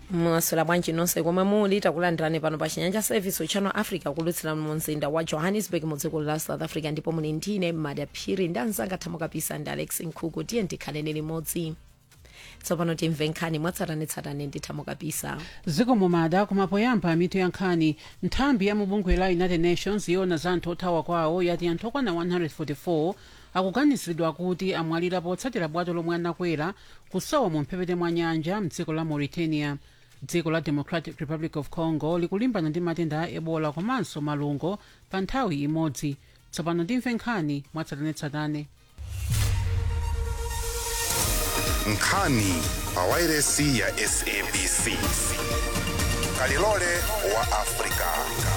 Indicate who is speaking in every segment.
Speaker 1: mwaswera bwanji nonse komwe muli takulandirani pano pa chinyanja service uchano africa kulutsira mu mzinda wa johannesburg mu dziko la south africa ndipo muli ndine madaphiri ndi anzanga thamo kapisa ndi alex nkhuku tiye ndikhaleni limodzi tsopano timve nkhani mwatsatanetsatane ndi thamo kapisa
Speaker 2: ziko mumada kumapoyamba mitu ya nkhani nthambi ya mubungwe la united nations yona za anthu othawa kwawo yati anthu okwana 144 akuganiziridwa kuti amwalira potsatira bwato lomwe anakwera kusowa mu mphepete mwa nyanja mdziko la mauritania dziko la democratic republic of congo likulimbana ndi matenda a ebola komanso malungo pa nthawi imodzi tsopano timve nkhani mwatsatanetsatane
Speaker 3: nkhani pa wairesi ya sabc kalilole wa afrika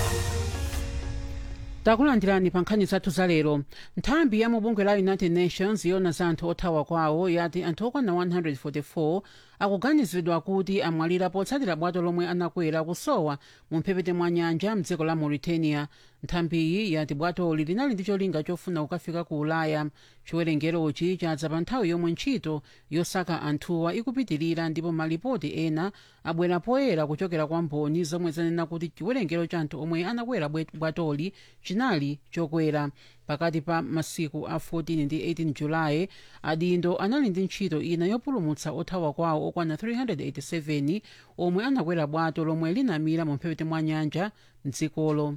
Speaker 2: takulandirani pa nkhani zathu za lero nthambi ya mubungwe la united nations yona za anthu othawa kwawo yati anthu okwana 144 akuganiziridwa kuti amwalira potsatira bwato lomwe anakwera kusowa mu mphepete mwa nyanja mdziko la mauritania nthambiyi yati bwatoli linali ndi cholinga chofuna kukafika ku ulaya chiwerengerochi chadza pa nthawi yomwe ntchito yosaka anthuwa ikupitirira ndipo malipoti ena abwera poyera kuchokera kwa mboni zomwe zanena kuti chiwerengero cha anthu omwe anakwera bwe- bwatoli chinali chokwera pakati pa masiku a 14 ndi 18 julayi adindo anali ndi ntchito ina yopulumutsa othawa kwawo okwana 387 omwe anakwera bwato lomwe linamira mu mphepete mwa nyanja mdzikolo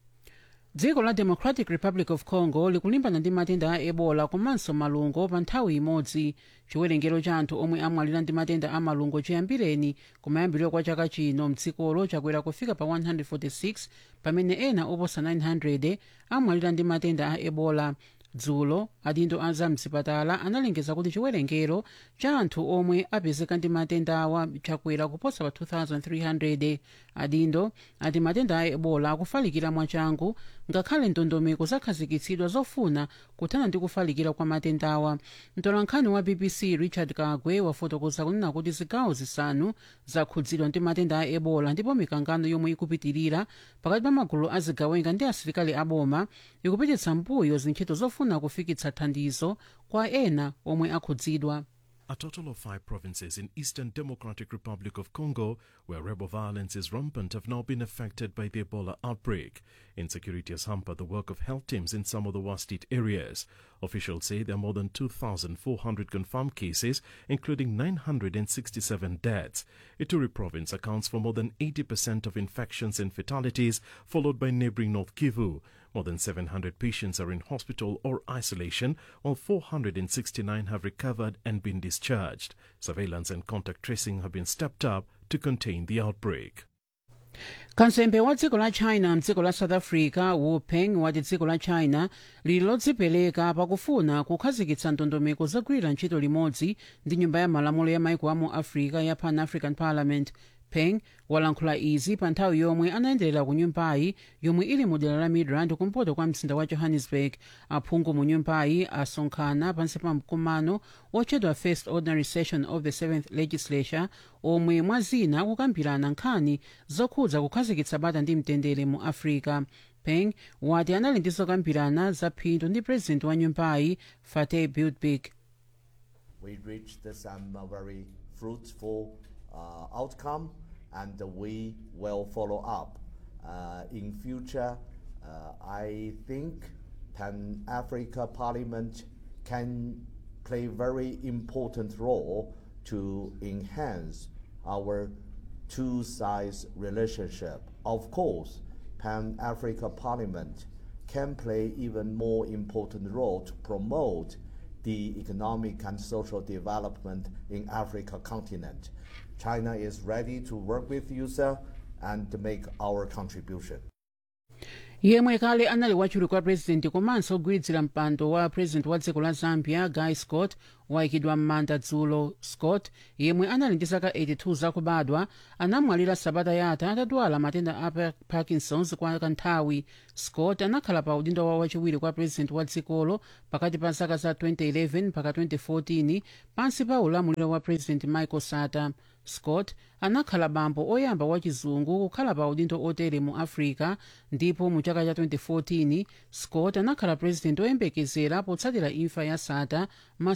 Speaker 2: dziko la democratic republic of congo likulimbana ndi matenda a ebola komanso malungo pa nthawi imodzi chiwerengero cha anthu omwe amwalira ndi matenda a malungo chiyambireni kumayambiriro kwa chaka chino mdzikolo chakwera kufika pa 146 pamene ena oposa 900 amwalira ndi matenda a ebola dzulo adindo a zamzipatala analengeza kuti chiwerengero cha anthu omwe apezeka ndi matenda awa chakwera kuposa pa 2300 adindo ati matenda a ebola akufalikira mwachangu ngakhale ndondomeko zakhazikitsidwa zofuna kuthana ndi kufalikira kwa matenda awa mtolankhani wa bbc richard kagwe wafotokoza kunena kuti zigawo zisanu zakhudzidwa ndi matenda a ebola ndipo mikangano yomwe ikupitirira pakati pa magulu a zigawenga ndi asilikali aboma ikupititsa mbuyo zintchito zofuna kufikitsa thandizo kwa ena omwe akhudzidwa
Speaker 4: A total of five provinces in Eastern Democratic Republic of Congo, where rebel violence is rampant, have now been affected by the Ebola outbreak. Insecurity has hampered the work of health teams in some of the worst hit areas. Officials say there are more than 2,400 confirmed cases, including 967 deaths. Ituri province accounts for more than 80% of infections and fatalities, followed by neighboring North Kivu. More than 700 patients are in hospital or isolation, while 469 have recovered and been discharged. Surveillance and contact tracing have been stepped up to contain the outbreak.
Speaker 2: kansembe wa dziko la china mdziko la south africa wu peng wati dziko la china lili lodzipereka pakufuna kukhazikitsa ndondomeko zogwirira ntchito limodzi ndi nyumba ya malamulo ya maiko amu africa ya pan african parliament peng walankhula izi pa nthawi yomwe anayenderera ku nyumbayi yomwe ili mu dera la midrand kumpoto kwa mzinda wa johannesburg aphungu mu nyumbayi asonkhana pansi pa mkumano otchedwa first ordinary session of the seventh legislature omwe mwa zina akukambirana nkhani zokhudza kukhazikitsa bata ndi mtendere mu africa peng wati anali ndi zokambirana za phindu ndi president wa nyumbayi fateh bildbig
Speaker 5: we reached some uh, very fruitful uh, outcome and we will follow up. Uh, in future, uh, I think Pan Africa Parliament can play very important role to enhance our two sides relationship. Of course, Pan Africa Parliament can play even more important role to promote the economic and social development in Africa continent. China is ready to work with you, sir, and to make our contribution.
Speaker 2: yemwe kale anali wachiwiri kwa purezidenti komanso ogwiridzira mpando wa purezidenti wa dziko la zambia guy scott wayikidwa m'manda dzulo scott yemwe anali ndi zaka 82 zakubadwa anamwalira sabata yatha atadwala matenda a Pa- parkinsons kwa kanthawi scott anakhala pa udindo wa wachiwiri kwa purezidenti wa dzikolo pakati pa zaka za 2011 mpaka 2014 pansi pa ulamuliro wa purezidenti michael sata scott anakhala bambo oyamba wachizungu kukhala pa udindo otere mu africa ndipo mu chaka cha 2014 scott anakhala purezidenti oyembekezera potsatira imfa ya sata masankho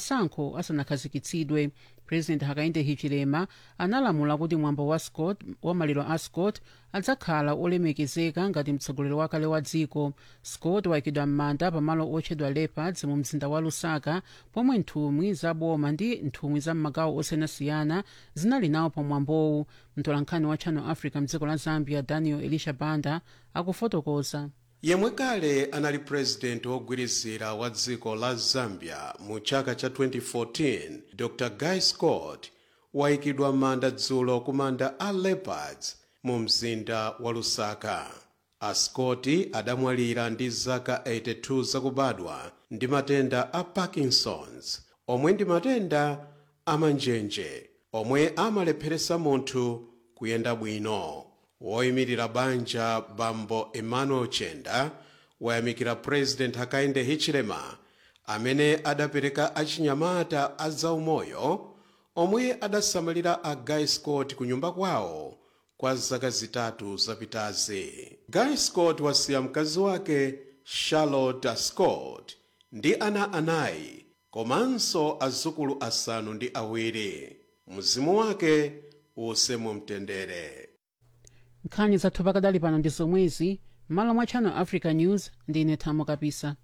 Speaker 2: masankho asanakhazikitsidwe president hakainde hichilema analamula kuti mwambo wa scott wa maliro a scott adzakhala olemekezeka ngati mtsogoleri wakale wa dziko scott wayikidwa m'manda pamalo otchedwa leopards mu mzinda wa lusaka pomwe nthumwi za boma ndi nthumwi za m'magawo osiyanasiyana zinali nawo pa mwambowu mtolankhani wa channel africa mdziko la zambia daniel elisha banda akufotokoza
Speaker 6: yemwe kale anali purezidenti wogwirizira wa dziko la zambia mu chaka cha 2014 dr guy scott wayikidwa m'manda dzulo ku manda a leopards mu mzinda wa lusaka a scott adamwalira ndi zaka 82 zakubadwa ndi matenda a parkinsons omwe ndi matenda amanjenje omwe amalepheresa munthu kuyenda bwino woyimirira banja bambo emmanuel chenda wayamikira president hakainde hichilema amene adapereka achinyamata a zaumoyo omwe adasamalira a guy scott ku nyumba kwawo kwa zaka zitatu zapitazi guy scott wasiya mkazi wake charlotte scott ndi ana anayi komanso azukulu asanu ndi awiri mzimu wake use mu mtendere
Speaker 2: nkhani zathu pakadali pano ndi zomwezi m'malo mwa channel africa news ndine thamo kapisa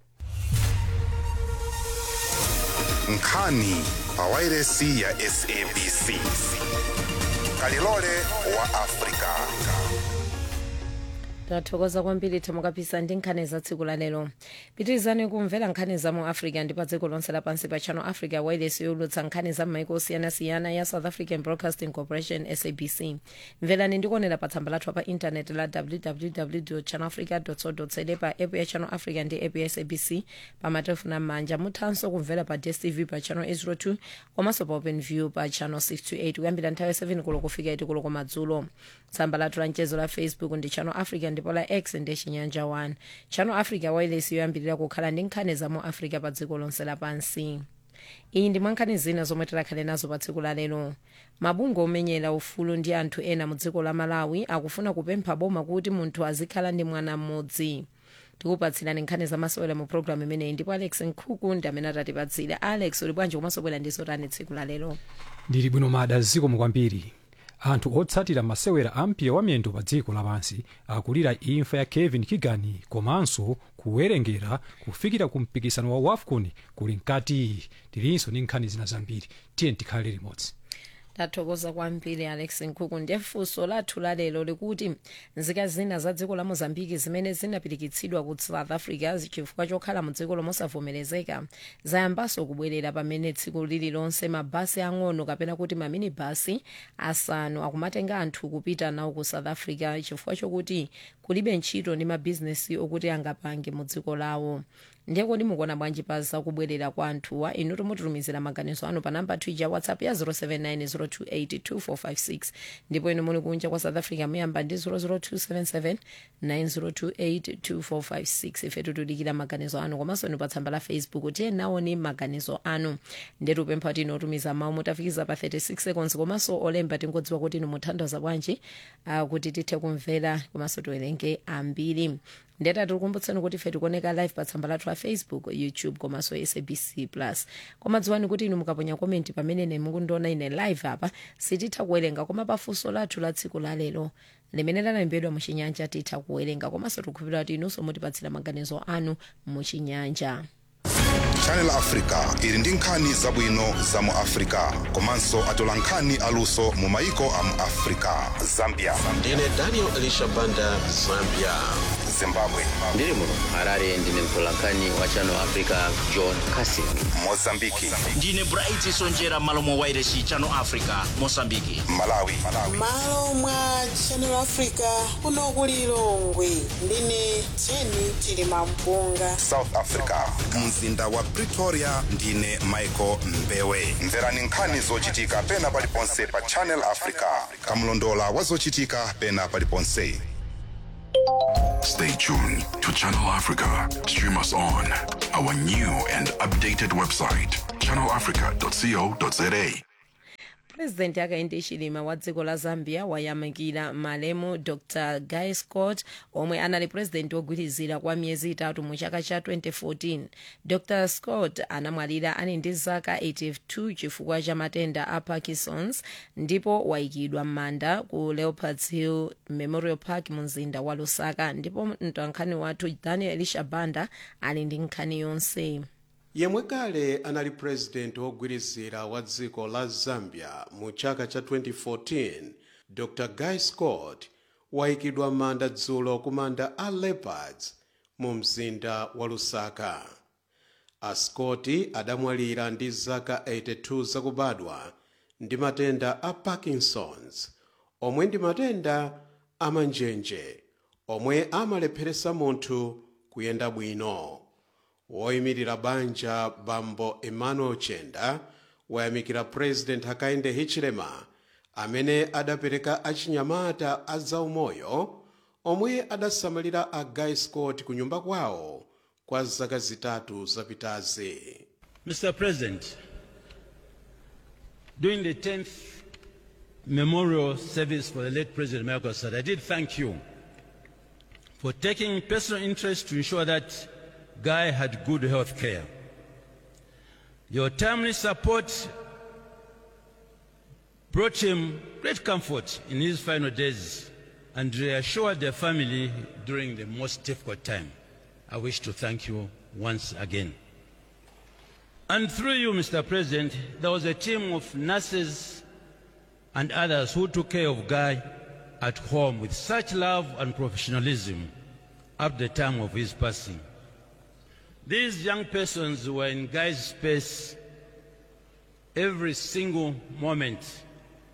Speaker 3: nkhani pa wairesi ya sabc kalilole wa afrika
Speaker 1: tathokoza kwambiri thamo kapisa ndi nkhani za tsiku la lero pitirizani kumvera nkhani za mu africa ndi pa dziko lonse lapansi pa channel africa wireless yolutsa nkhani za m'maiko osiyanasiyana ya south african broadcasting corporation sabc mverani ndikuonera pa tsamba lathu pa intanet la www channel africa co za pa app ya channel africa ndi app ya sabc pa matelefoni amanja muthanso kumvera pa dstv pa channel 802 komanso pa open view pa channel 628 kuyambira nthawi 7 kulo kufika 8 kulo komadzulo tsamba lathu la mchezo la facebook ndi channel africa ndipo la x ndi chinyanja 1 channel africa wireless yoyambirira kukhala ndi nkhani za mu africa pa dziko lonse lapansi iyi ndi mwankhani zina zomwe tikhale nazo pa tsiku la lero mabungwe omenyera ufulu ndi anthu ena mu dziko la malawi akufuna kupempha boma kuti munthu azikhala ndi mwana mmodzi tikupatsirani nkhani zamasewera mu programu imeneyi ndipo alex nkhuku ndi amene atatipatsire alex uli bwanji komanso bwera ndiso tani tsiku la lero
Speaker 7: ndili bwino mada zikomo kwambiri anthu otsatira masewera ampira wa miyendo pa dziko lapansi akulira imfa ya kevin kigani komanso kuwerengera kufikira ku mpikisano wa wafcon kuli mkati tilinso ndi nkhani zina zambiri tiye tikhale limodzi
Speaker 1: tathokoza kwambiri alex nkhuku ndiye funso lathu lalero likuti nzika zina za dziko la mozambiki zimene zinapirikitsidwa ku south africa chifukwa chokhala mu dziko lomosavomerezeka zayambanso kubwerera pamene tsiku lililonse mabasi ang'ono kapena kuti mamini basi asanu akumatenga anthu kupita nawo ku south africa chifukwa chokuti kulibe ntchito ndi mabhizinesi okuti angapange mu dziko lawo ndiye kodi mukuona bwanji pa zakubwerera kwa anthuwa inu timutitumizira maganizo anu pa namba twija whatsapp ya 07902825456 ndipo inu muli kunja kwa south africa muyamba ndi 0027790282456 ife tikudikira maganizo anu komanso inu pa tsamba la facebook tiye naoni maganizo anu ndiye tupempha kuti inu otumiza mawu mutafikiza pa 36 seconds komanso olemba tingodziwa kuti inu muthandiza bwanji uh, kuti tithe kumvera komanso tiwerenge ambiri ndeta tikukumbutsani kuti ife tikuoneka live pa tsamba lathu la facebook youtube komanso sabc plus koma dziwani kuti inu mukaponya komenti pamene ine mukundiona ine live apa sititha kuwerenga koma pafunso lathu la tsiku la lero limene lanalembedwa muchinyanja titha kuwerenga komanso tikukhulupirira kuti inunso mutipatsira maganizo anu muchinyanja
Speaker 3: channel africa ili ndi nkhani zabwino za mu africa komanso atola nkhani aluso mu maiko a mu africa zambia
Speaker 6: ndine daniel elisha banda zambia
Speaker 3: zimbabwe
Speaker 8: ndiri muno harare ndine mtolankhani wa channel africa john casin
Speaker 3: mozambiki
Speaker 9: ndine bright sonjera malo mwa wairesi channel africa mosambiki
Speaker 3: malawi
Speaker 10: malo mwa channel africa kuno kuli lilongwe ndine jeni chilima mpunga
Speaker 3: south africa mzinda wa pretoria ndine michael mbewe mverani nkhani zochitika pena paliponse pa channel africa kamlondola wa zochitika pena paliponse
Speaker 11: Stay tuned to Channel Africa. Stream us on our new and updated website, channelafrica.co.za.
Speaker 1: purezidenti hakainde hichilema wa dziko la zambia wayamikira malemu dr guy scott omwe anali purezidenti wogwirizira kwa miyezi itatu mu chaka cha 2014 dr scott anamwalira ali ndi zaka 82 chifukwa cha matenda a parkinsons ndipo wayikidwa m'manda ku leopards hill memorial park mu mzinda wa lusaka ndipo mtolankhani wathu daniel elisha banda ali ndi nkhani yonse
Speaker 6: yemwe kale anali purezidenti wogwirizira wa dziko la zambia mu chaka cha 2014 dr guy scott wayikidwa m'manda dzulo ku manda a leopards mu mzinda wa lusaka a scott adamwalira ndi zaka 82 zakubadwa ndi matenda a parkinsons omwe ndi matenda amanjenje omwe amalepheresa munthu kuyenda bwino woyimirira banja bambo emmanuel chenda wayamikira president hakainde hichilema amene adapereka achinyamata a zaumoyo omwe adasamalira a guy scott ku nyumba kwawo kwa zaka zitatu zapitazi
Speaker 12: Mr. President, during the 10th memorial service for the late President Michael Assad, I did thank you for taking personal interest to ensure that Guy had good health care. Your timely support brought him great comfort in his final days and reassured the family during the most difficult time. I wish to thank you once again. And through you, Mr. President, there was a team of nurses and others who took care of Guy at home with such love and professionalism at the time of his passing. These young persons were in Guy's space every single moment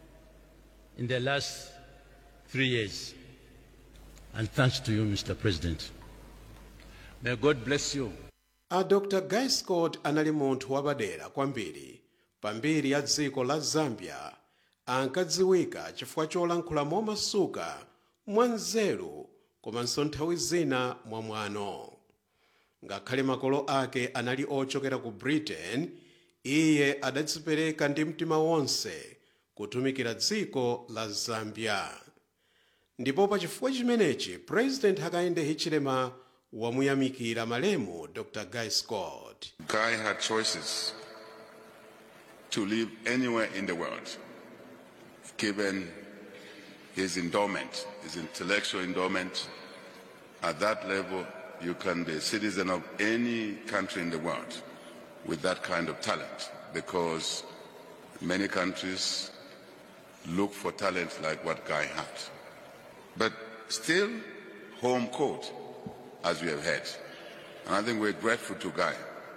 Speaker 12: in the last three years. And thanks to you, Mr. President. May God bless you.
Speaker 6: a dr guy scott anali munthu wapadera kwambiri pambiri ya dziko la zambia ankadziwika chifukwa cholankhula momasuka mwanzeru komanso nthawi zina mwamwano ngakhale makolo ake anali ochokera ku britain iye adadzipereka ndi mtima wonse kutumikira dziko la zambia ndipo pa chifukwa chimenechi president hakainde hichilema wamuyamikira malemu dr guy scott
Speaker 11: Guy had choices to live anywhere in the world, given his endowment, his intellectual endowment. At that level, you can be a citizen of any country in the world with that kind of talent, because many countries look for talent like what Guy had. But still, home court, as we have heard. And I think we're grateful to Guy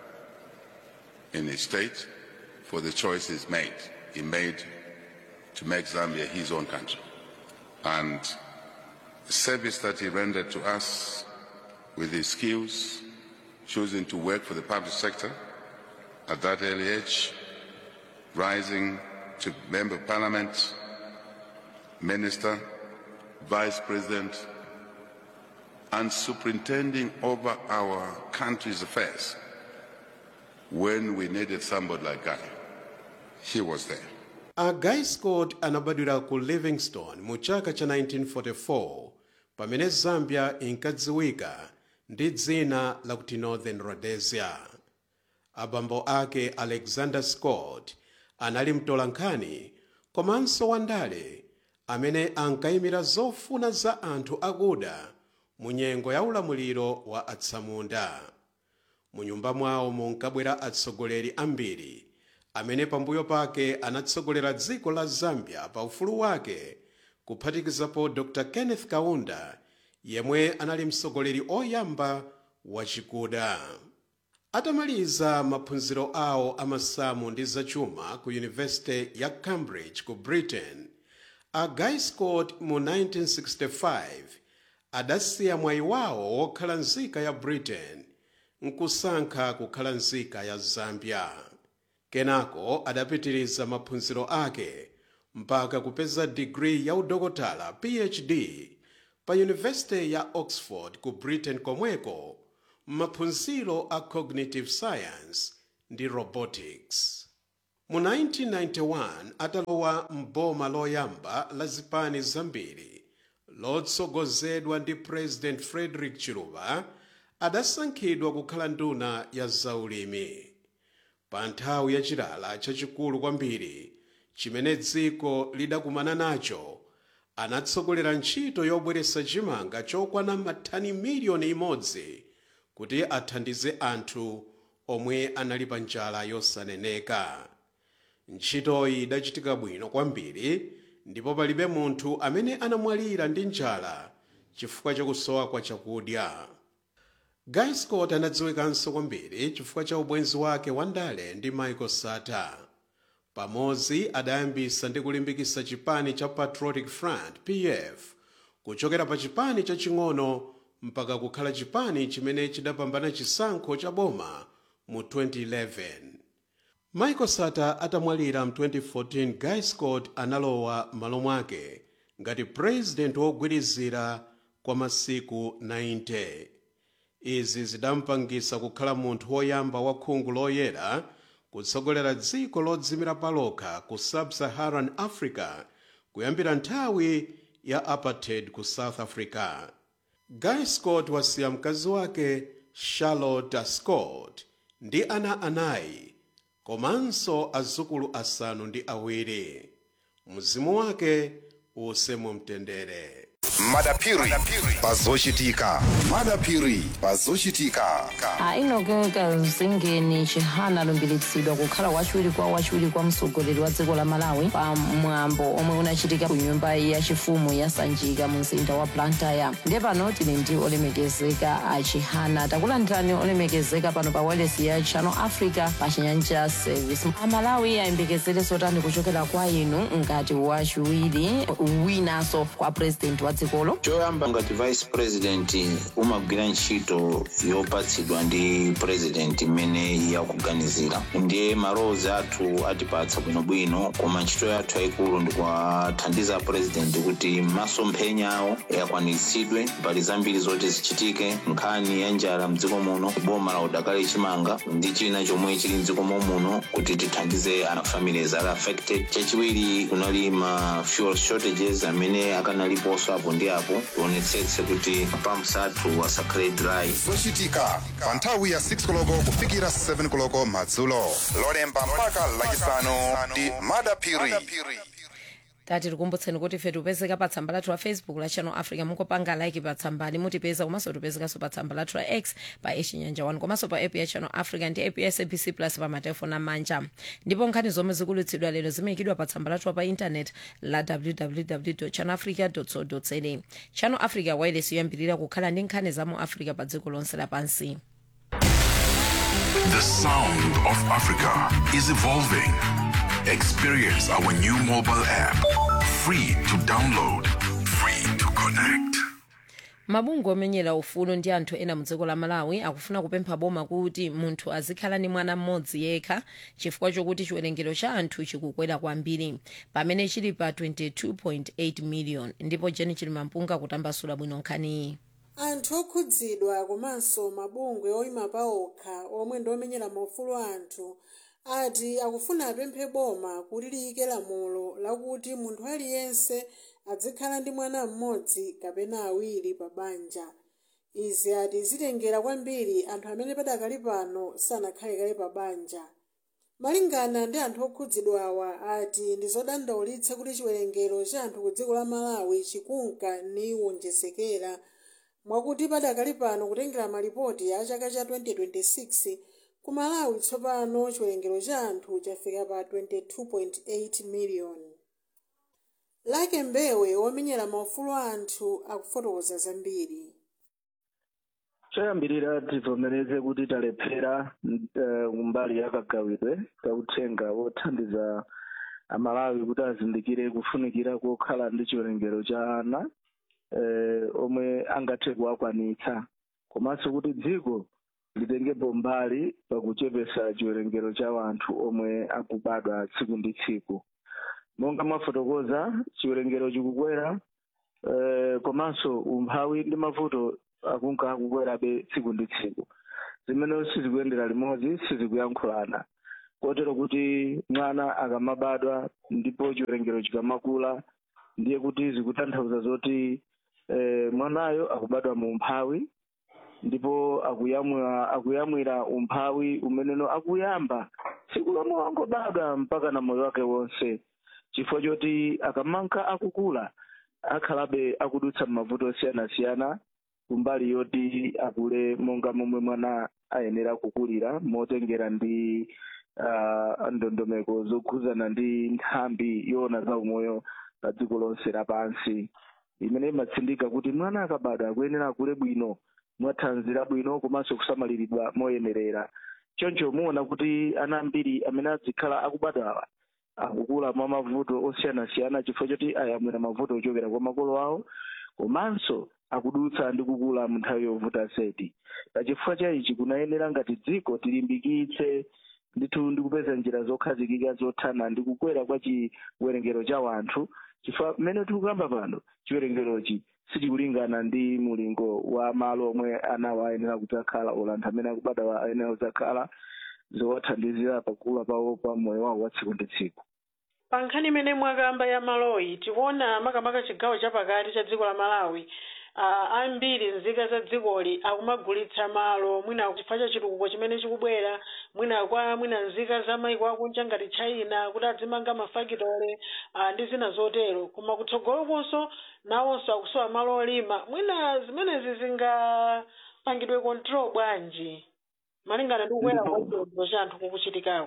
Speaker 11: in his state for the choices made. He made to make Zambia his own country. And the service that he rendered to us with his skills, choosing to work for the public sector at that early age, rising to member of parliament, minister, vice president, and superintending over our country's affairs when we needed somebody like Guy. He was there.
Speaker 6: a guy scott anabadwira ku livingstone mu chaka cha 1944 pamene zambia inkadziwika ndi dzina lakuti northern rhodesia abambo ake alexander scott anali mtolankhani komanso wandale amene ankayimira zofuna za anthu akuda mu nyengo ya ulamuliro wa atsamunda mu nyumba mwawo munkabwera atsogoleri ambiri amene pambuyo pake anatsogolera dziko la zambia pa ufulu wake kuphatikizapo dr kenneth kaunda yemwe anali mtsogoleri oyamba wachikuda atamaliza maphunziro awo amasamu ndi zachuma ku yunivesite ya cambridge ku britain a guy scott mu 1965 adasiya mwayi wawo wokhala nzika ya britain nkusankha kukhala nzika ya zambia kenako adapitiriza maphunziro ake mpaka kupeza digiri ya udokotala phd pa yunivesite ya oxford ku britain komweko m'maphunziro a cognitive science ndi robotics mu 1991 atalowa m'boma loyamba la zipani zambiri lotsogozedwa ndi president frederick chiluba adasankhidwa kukhala nduna ya zaulimi pa nthawi yachilala chachikulu kwambiri chimene dziko lidakumana nacho anatsogolera ntchito yobweretsa chimanga chokwana mathani miliyoni imodzi kuti athandize anthu omwe anali pa njala yosaneneka ntchitoyi idachitika bwino kwambiri ndipo palibe munthu amene anamwalira ndi njala chifukwa chakusowa kwa chakudya guy scott anadziwikanso kwambiri chifukwa cha ubwenzi wake wandale ndi michael sata pamodzi adayambisa ndi kulimbikitsa chipani cha patriotic front pf kuchokera pa chipani chaching'ono mpaka kukhala chipani chimene chidapambana chisankho cha boma mu 2011 michael sata atamwalira mu 2014 guy scott analowa malo mwake ngati president wogwirizira kwa masiku 90 izi zidampangisa kukhala munthu woyamba wa khungu loyera kutsogolera dziko lodzimira palokha ku sub-saharan africa kuyambira nthawi ya apartheid ku south africa guy scott wasiya mkazi wake charlotte scott ndi ana anayi komanso azukulu asanu ndi awiri mzimu wake use mu mtendere
Speaker 3: madapiri pazochitika madapiri pazochitika
Speaker 13: ainokeka zingeni chihana alumbiritsidwa kukhala wachiwiri kwa wachiwiri kwa mtsogoleri wa dziko la malawi pa mwambo omwe unachitika ku nyumba yachifumu ya sanjika mu mzinda wa blantyre ndiye pano tili ndi olemekezeka a chihana takulandirani olemekezeka pano pa wireless ya channel africa pa chinyanja service amalawi ayembekezere zotani kuchokera kwa inu ngati wachiwiri winanso kwa president wa dzikolo
Speaker 14: choyamba ngati vice president umagwira ntchito yopatsidwa ndi president imene yakuganizira ndiye malowozi athu atipatsa bwinobwino koma ntchito yathu yayikulu ndikuwathandiza president kuti masomphenya awo akwaniritsidwe mbali zambiri zoti zichitike nkhani ya njala mdziko muno boma la udakali chimanga ndi china chomwe chili mdziko muno kuti tithandize ana families ali affected chachiwiri kunali ma fuel shortages amene akanaliponso apo ndi apo tionetsetse kuti pumps athu asakhale dry
Speaker 3: zochitika pa nthawi ya 6 koloko kufikira 7 koloko madzulo lolemba mpaka lachisanu ndi madapiri
Speaker 1: tati tikumbutseni kuti ife tipezeka pa tsamba lathu la facebook la channel africa mungopanga like pa tsambali mutipeza komanso tipezekanso pa tsamba lathu la x pa echinyanja 1 komanso pa app ya channel africa ndi app ya sabc plus pa matelefoni amanja ndipo nkhani zomwe zikulutsidwa lero zimayikidwa pa tsamba lathu pa intanet la www channel africa co za channel africa wireless yoyambirira kukhala ndi nkhani za mu africa pa dziko lonse lapansi
Speaker 15: The sound of Africa is evolving. Experience our new mobile app. Free to download, free to connect.
Speaker 1: mabungwe omenyera ufulu ndi anthu ena mu dziko la malawi akufuna kupempha boma kuti munthu azikhala ndi mwana mmodzi yekha chifukwa chokuti chiwerengero cha anthu chikukwera kwambiri pamene chili pa 22.8 million ndipo jeni chili mampunga kutambasula bwino nkhaniyi
Speaker 10: anthu okhudzidwa komanso mabungwe oyima paokha omwe ndi omenyera maufulu anthu ati akufuna apemphe boma kuti liyike lamulo lakuti munthu aliyense adzikhala ndi mwana mmodzi kapena awiri pa banja izi ati zitengera kwambiri anthu amene padakali pano sanakhale kale pa banja malingana ndi anthu okhudzidwawa ati ndi zodandaulitsa kuti chiwerengero cha anthu ku dziko la malawi chikunka ni wonjezekera mwakuti padakali pano kutengera malipoti a chaka cha 2026 ku malawi tsopano chiwerengero cha anthu chafika pa 22.8 miliyoni lake mbewe womenyera maufulu a anthu akufotokoza zambiri
Speaker 16: choyambirira tivomereze kuti talephera uh, mbali ya kagawidwe kauthenga wothandiza amalawi kuti azindikire kufunikira kokhala ndi chiwerengero cha ana eh, omwe angathe kuwakwanitsa komanso kuti dziko litengepo mbali pakuchepesa chiwerengero cha anthu omwe akubadwa tsiku ndi tsiku monga mwafotokoza chiwerengero chikukwera eh, komanso umphawi ndi mavuto akunka akukwerabe tsiku ndi tsiku zimene sizikuyendera limodzi sizikuyankhulana kotero kuti mwana akamabadwa ndipo chiwerengero chikamakula ndiye kuti zikutanthauza zoti eh, mwanayo akubadwa mu umphawi ndipo akuyamwira akuyamwira umphawi umeneno akuyamba tsiku lomwe wangobadwa mpaka na moyo wake wonse chifukwa choti akamanka akukula akhalabe akudutsa m'mavuto osiyanasiyana kumbali yoti akule monga momwe mwana ayenera kukulira motengera ndi uh, ndondomeko zokhuzana ndi nthambi yoona za umoyo pa dziko lonse lapansi imene imatsindika kuti mwana akabadwa akuyenera akule bwino mwathanzi labwino komanso kusamaliridwa moyenerera choncho muona kuti ana ambiri amene adzikhala akubadwawa akukula mwa mavuto osiyanasiyana chifukwa choti ayamwira mavuto ochokera kwa makolo awo komanso akudutsa ndi kukula mu nthawi yovuta seti pachifukwa cha ichi kunayenera ngati dziko tilimbikitse ndithu ndi kupeza njira zokhazikika zothana ndi kukwera kwa chiwerengero cha wanthu chifukwa mmene tikukamba pano chiwerengerochi sichikulingana ndi mulingo wa malo omwe anawo ayenera kudzakhala ola anthu amene akubadwa ayenera kudzakhala zowathandizira pakukula pawo pa moyo wawo wa tsiku ndi tsiku
Speaker 10: pa nkhani imene mwakamba ya maloyi tikuona makamaka chigawo chapakati cha dziko la malawi uh, ambiri nzika za dzikoli akumagulitsa malo mwina chifukwa cha chitukuko chimene chikubwera mwina kwa mwina nzika za maiko akunja ngati china kuti adzimanga mafakitole uh, ndi zina zotero koma kutsogolokonso nawonso akusowa malo olima mwina zimenezi zingapangidwe control bwanji malingana ndi kukwera kwa chiwerengero cha anthu kukuchitikako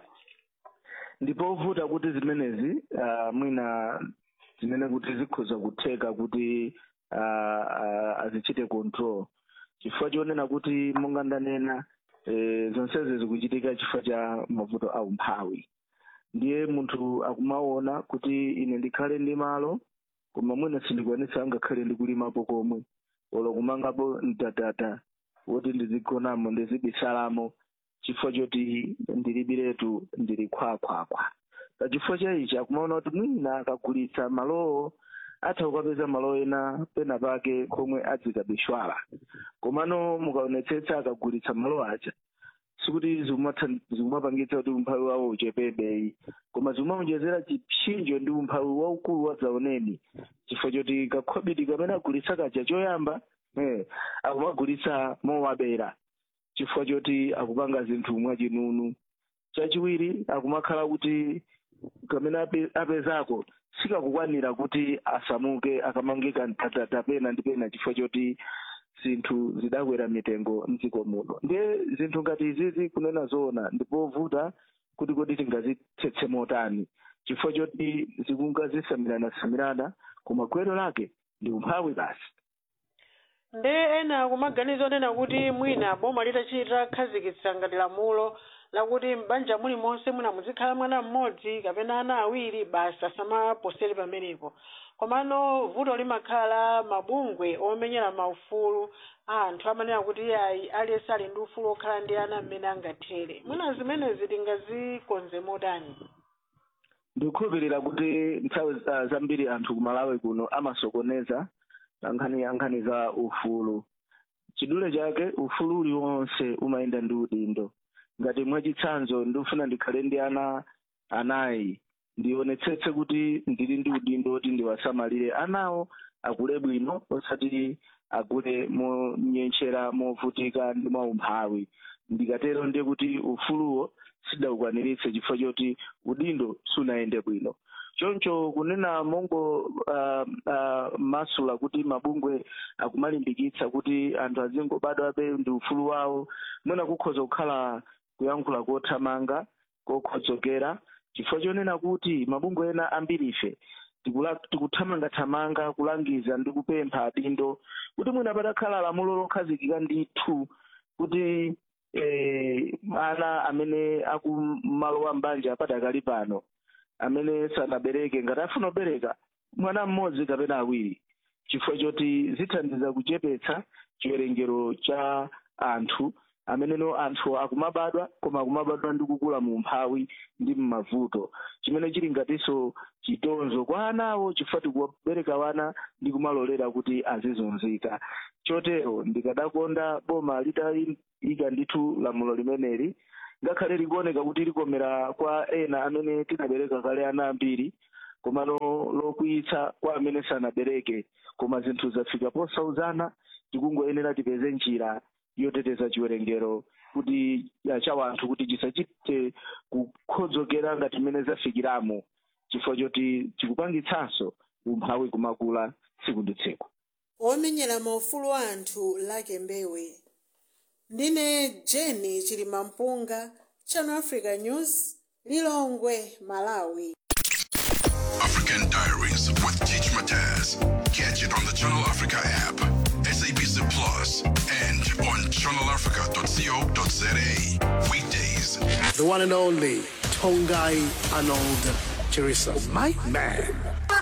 Speaker 16: ndipo ovuta kuti zimenezi uh, mwina zimene kuti zikhoza kutheka kuti uh, uh, azichite control chifukwa chonena kuti monga ndanena eh, zonsezi zikuchitika chifukwa cha mavuto a umphawi ndiye munthu akumaona kuti ine ndikhale ndi malo koma mwina sindikwanisa ngakhale ndikulimapo komwe olo kumangapo mtatata woti ndizigonamo ndizibisalamo chifukwa choti ndilibiretu ndili khwakhwakhwa pachifukwa cha ichi akumaona kuti mwina akagulitsa malowo atha kukapeza malo ena pena pake komwe adzikabishwala komano mukaonetsetsa akagulitsa malo aja sikuti zikumatha- zikumapangitsa kuti umphawi wawo uchepebeyi koma zikumaonjezera chipsinjo ndi umphawi waukulu wadzaoneni chifukwa choti kakhobidi kamene agulitsa kaja choyamba eh, akumagulitsa mowabera chifukwa choti akupanga zinthu mwachinunu chachiwiri akumakhala kuti kamene ape- apezako sikakukwanira kuti asamuke akamangika mtatata pena ndi pena chifukwa choti zinthu zidakwera mitengo mdziko muno ndiye zinthu ngati izizi kunena zoona ndipovuta kuti kodi tingazitsetse motani chifukwa choti zikungazisamirana-samirana koma gwero lake ndi umphawi basi
Speaker 10: nde ena akumaganiza onena kuti mwina boma litachita khazikitsa ngati lamulo lakuti m'banja mulimonse mwina muzikhala mwana mmodzi kapena ana awiri basi asamaposere pamenepo komano vuto limakhala mabungwe omenyera maufulu a anthu amanena kuti ayi aliyense ali ndi ufulu okhala ndi ana mmene angathere mwina zimenezi tingazikonze motani
Speaker 16: ndikukhulupirira kuti nthawi za- zambiri anthu kumalawi kuno amasokoneza nkhani nkhani za ufulu chidule chake ufulu uliwonse umayenda ndi udindo ngati mwachitsanzo ndikufuna ndikhale ndi ana anayi ndionetsetse kuti ndili ndi udindo woti ndiwasamalire anawo akule bwino osati akule monyenchera movutika ndi mwaumphawi ndikatero ndiye kuti ufuluwo sidaukwaniritse chifukwa choti udindo sunayende bwino choncho kunena mongo uh, uh, masula kuti mabungwe akumalimbikitsa kuti anthu azingobadwabe ndi ufulu wawo mwina kukhoza kukhala kuyankhula kothamanga kokhodzokera chifukwa chonena kuti mabungwe ena ambiri ife tikula- tikuthamangathamanga kulangiza ndi kupempha adindo kuti mwina patakhala lamulo lokhazikika ndithu kuti eh, ana amene akumalowa mbanja padakali pano amene sanabereke ngati afuna kubereka mwana mmodzi kapena awiri chifukwa choti zithandiza kuchepetsa chiwerengero cha anthu ameneno anthu akumabadwa koma akumabadwa ndi kukula mu umphawi ndi mmavuto chimene chili ngatinso chitonzo kwa anawo chifukwa tikuwabereka wana ndi kumalolera kuti azizunzika chotero ndikadakonda boma litayika ndithu lamulo limeneli ngakhale likuoneka kuti likomera kwa ena amene tinabereka kale ana ambiri komano lokwiyitsa kwa amene sanabereke koma zinthu zafika posauzana tikungoyenera tipeze njira yoteteza chiwerengero kuti ya cha wanthu kuti chisachite kukhodzokera ngati mmene zafikiramo chifukwa choti chikupangitsanso umphawi kumakula tsiku ndi tsiku
Speaker 10: omenyera maufulu anthu lake mbewe ndine jeni chilimampunga channel africa news lilongwe malawi
Speaker 15: African Diaries with Teach Mataz. Catch it on the Channel Africa app, SABC Plus, and on channelafrica.co.za. Weekdays.
Speaker 17: The one and only Tongai Arnold Chirisa. My man.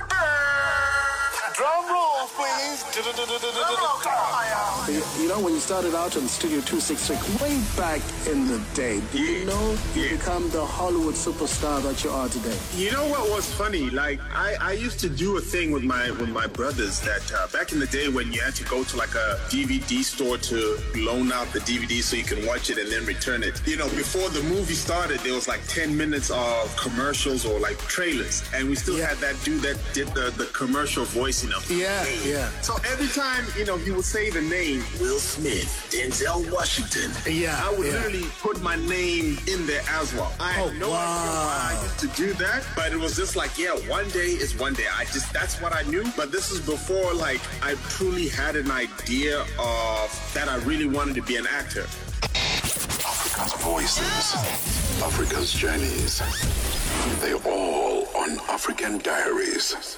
Speaker 18: Drum roll, please.
Speaker 17: You, you know, when you started out on Studio 266, way back in the day, did you know you become the Hollywood superstar that you are today?
Speaker 19: You know what was funny? Like I, I used to do a thing with my with my brothers that uh, back in the day when you had to go to like a DVD store to loan out the DVD so you can watch it and then return it. You know, before the movie started, there was like ten minutes of commercials or like trailers, and we still had that dude that did the the commercial voice. You know.
Speaker 17: Yeah, yeah.
Speaker 19: So every time you know he would say the name Will Smith, Denzel Washington.
Speaker 17: Yeah,
Speaker 19: I would
Speaker 17: yeah.
Speaker 19: literally put my name in there as well. I had
Speaker 17: Oh,
Speaker 19: no idea why I used to do that, but it was just like, yeah, one day is one day. I just that's what I knew. But this is before like I truly had an idea of that I really wanted to be an actor.
Speaker 15: Africa's voices, Africa's journeys. They all on African Diaries.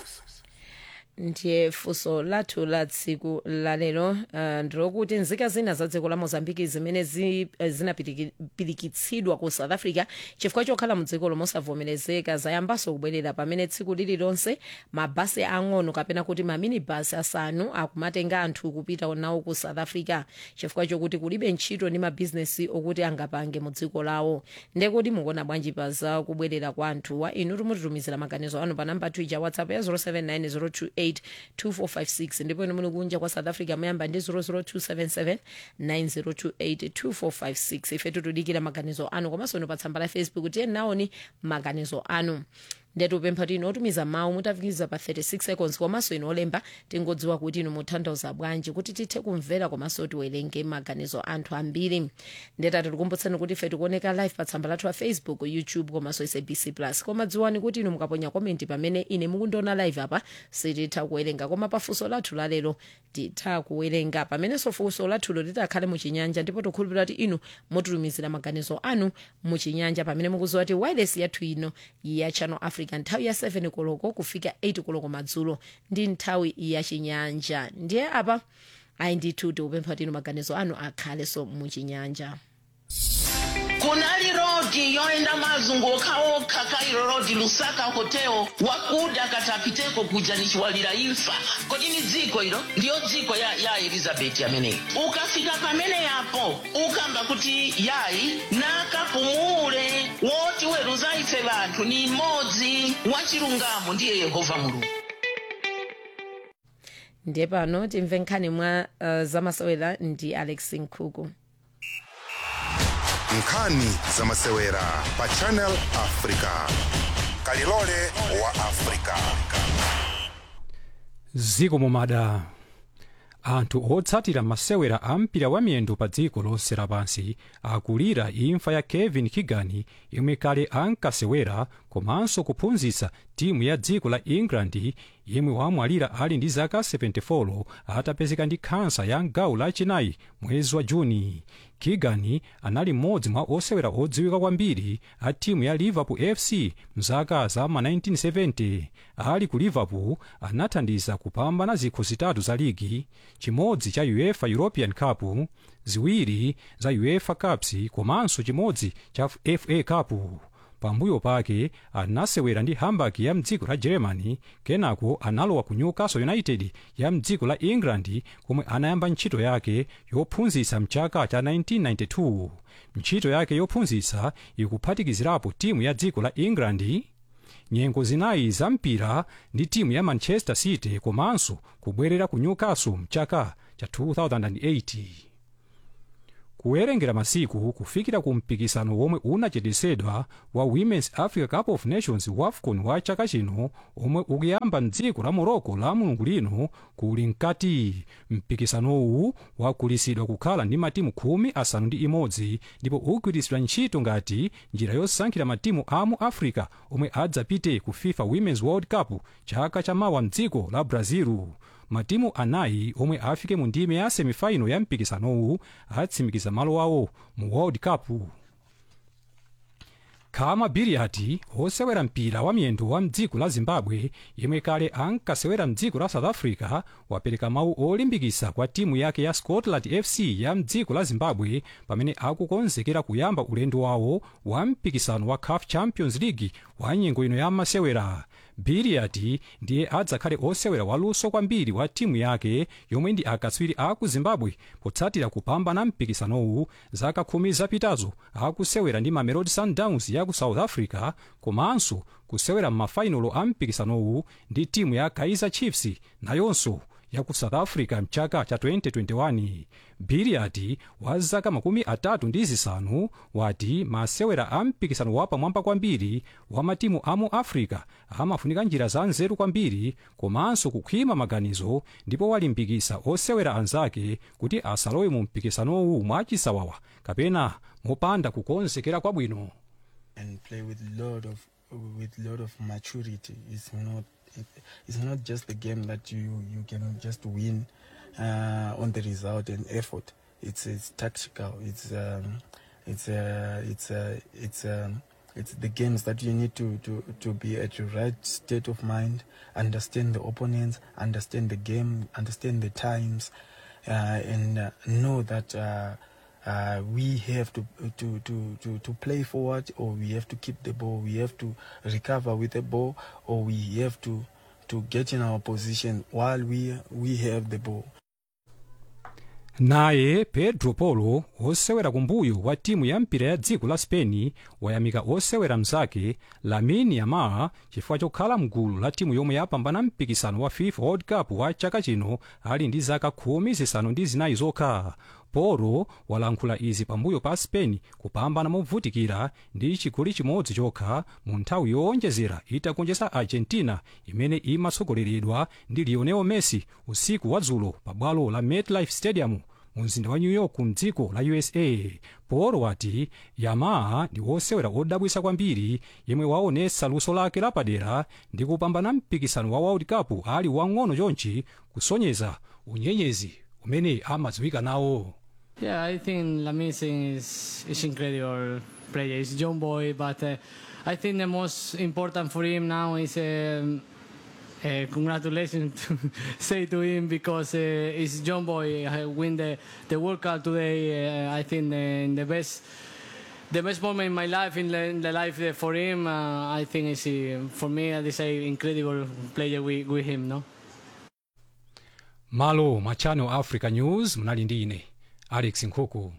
Speaker 1: ndiye funso lathu la tsiku lalero uh, ndilokuti nzika zina za dziko la mozambiki zimene zi, uh, zinapirikitsidwa ku south africa chifukwa chokhala mu dziko lomosavomerezeka zayambanso kubwerera pamene tsiku lililonse mabasi ang'ono kapena kuti maminibus asanu akumatenga anthu kupita nawo ku south africa chifukwa chokuti kulibe ntchito ndi mabhizinesi okuti angapange mu dziko lawo ndekuti mukuona bwanji pa za kubwerera kwa anthuwa inu timutitumizira maganizo anu pa namba twija whatsapp ya 079 028 ndipo inu muli kunja kwa south africa muyamba ndi 00277 9028 2456 ife tikudikira maganizo anu komanso inu pa tsamba la facebook tiye naoni maganizo anu ndetupempha tino otumiza mawu mutafikiza pa 36 seconds komanso inu olemba tingodziwa kuti inu mutanthauza bwanji kuti tithe kumvera komanso tiwerenge maganizo anthu ambiri ndetati tikumbutsani kuti ife tikuoneka live pa tsamba lathu la facebook youtube komanso sabc plus koma dziwani kuti inu mukaponya komenti pamene ine mukundiona live apa sititha kuwerenga koma pafunso lathu lalero titha kuwerenga pamenenso funso lathulo litakhale muchinyanja ndipo tikhulupirira kuti inu mutitumizira maganizo anu muchinyanja pamene mukuziwa kuti wireless yathu ino ya channel africa nthawi ya 7 koloko kufika 8 koloko madzulo ndi nthawi ya chinyanja ndiye apa ayi ndithu tikupempha tino maganizo anu akhalenso muchinyanja
Speaker 20: kunali rodi yoenda mazunguka okha kairo rodi lusaka hotel wakuda katapiteko kuja nichiwalira imfa kodi ni dziko ilo ndiyo dziko ya, ya elizabeti ameneyi ukafika pamene yapo ukamba kuti yayi nakapumule woti weruza ife vanthu ni mmodzi wachilungamo ndiye yehova mulungu
Speaker 1: ndiye pano timve nkhani mwa uh, zamasewera ndi alex nkhuku
Speaker 3: nkhani zamasewera pa channel africa kalilole wa africa
Speaker 7: ziko mumada anthu otsatira masewera a mpira wa miyendo pa dziko lonse lapansi akulira imfa ya kevin keegan yemwe kale ankasewera komanso kuphunzitsa timu ya dziko la england yemwe wamwalira ali ndi zaka 74 atapezeka ndi khansa ya mgawo lachinayi mwezi wa juni keegan anali mmodzi mwa osewera odziwika kwambiri a timu ya liverpool fc mzaka za ma 1970 ali ku liverpool anathandiza kupambana zikho zitatu za ligi chimodzi cha uefa european cup ziwiri za uefa cups komanso chimodzi cha fa cup pambuyo pake anasewera ndi hamburg ya mdziko la germany kenako analowa ku newcastle united ya mdziko la england komwe anayamba ntchito yake yophunzitsa mchaka cha 1992 ntchito yake yophunzitsa ikuphatikizirapo timu ya dziko la england nyengo zinayi za mpira ndi timu ya manchester city komanso kubwerera ku newcastle mchaka cha 2008 kuwerengera masiku kufikira ku mpikisano womwe unachitisidwa wa women's africa cup of nations wafcon wa chaka chino omwe ukuyamba mdziko la morocco la mulungu lino kuli mkati mpikisanowu wakulisidwa kukhala ndi matimu khumi asanu ndi imodzi ndipo ugwiritsidwa ntchito ngati njira yosankhira matimu a mu africa omwe adzapite ku fifa women's world cup chaka chamawa mdziko la brazil matimu anayi omwe afike mu ndime ya semifaino ya mpikisanowu atsimikiza malo awo mu world cup khama biriati osewera mpira wa miyendo wa mdziko la zimbabwe yemwe kale ankasewera mdziko la south africa wapereka mawu olimbikitsa kwa timu yake ya scotland fc ya mdziko la zimbabwe pamene akukonzekera kuyamba ulendo wawo wa mpikisano wa caf champions league wa nyengo ino ya masewera biriati ndiye adzakhale osewera waluso kwambiri wa timu yake yomwe ndi akatswiri aku zimbabwe potsatira kupambana mpikisanowu zaka khumi zapitazo akusewera ndi mamelodi sundowns ya ku south africa komanso kusewera m'mafainolo a mpikisanowu ndi timu ya kaizer chiefs nayonso ya ku south africa mchaka cha 2021 biriati wa zaka makumi atatu ndi zisanu wati masewera a mpikisano wapamwamba kwambiri wa matimu a mu africa amafunika njira za nzeru kwambiri komanso kukhwima maganizo ndipo walimbikitsa osewera anzake kuti asalowe mu mpikisanowu mwachisawawa kapena mopanda kukonzekera kwabwino
Speaker 18: and play with lot of with lot of maturity. It's not it, it's not just the game that you you can just win uh, on the result and effort. It's it's tactical. It's um, it's uh, it's uh, it's um, it's the games that you need to, to, to be at your right state of mind, understand the opponents, understand the game, understand the times, uh, and uh, know that uh, uh, we have to, to, to, to, to play forward or we have to keep the ball, we have to recover with the ball or we have to, to get in our position while we, we have the ball.
Speaker 7: naye pedro polo osewera kumbuyo wa timu ya mpira ya dziko la spain wayamika osewera mzake lamine yamal chifukwa chokhala mgulu la timu yomwe yapambana mpikisano wa fifa world cup wa chaka chino ali ndi zaka khumi zisanu ndi zinayi zokha polo walankhula izi pambuyo pa spain kupambana movutikira ndi chigoli chimodzi chokha mu nthawi yowonjezera itagonjetsa argentina imene imatsogoleredwa ndi lionel messi usiku wa dzulo pa bwalo la metlife stadium mu mzinda wa new york mdziko la usa polo wati yamal ndi wosewera odabwitsa kwambiri yemwe waonetsa luso lake lapadera ndi kupambana mpikisano wa world cup ali wang'ono chonchi kusonyeza unyenyezi umene amadziwika nawo
Speaker 21: Yeah, I think Lamine is is incredible player. He's young boy, but uh, I think the most important for him now is um, uh, congratulations to say to him because uh, he's young boy uh, win the the World Cup today. Uh, I think the, the best. The best moment in my life, in the, in the life uh, for him, uh, I think is uh, for me. This is incredible player with, with him, no.
Speaker 7: malo mwa channel africa news munali ndi ine alex nkhuku